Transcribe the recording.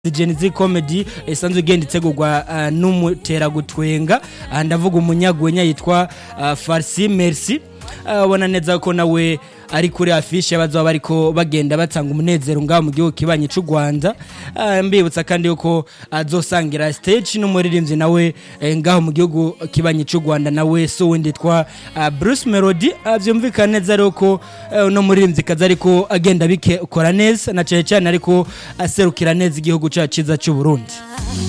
Gen Z comedy isanzwe igenda itegurwa uh, n'umuteragutwenga uh, ndavuga umunyagwenya yitwa uh, Farsi Merci ubona uh, neza ko nawe ari kuri afishe bazoba bariko bagenda batanga umunezero ngaho mu gihugu kibanye c'u Rwanda uh, mbibutsa kandi yuko azosangira uh, stage n'umuririmbyi nawe eh, ngaho mu gihugu kibanye c'u Rwanda nawe so windi twa uh, Bruce Melody uh, vyumvikana neza rero ko uh, no muririmbyi kaza ariko agenda bikora neza na cyane cyane ariko aserukira neza igihugu cyacu ciza cy'u Burundi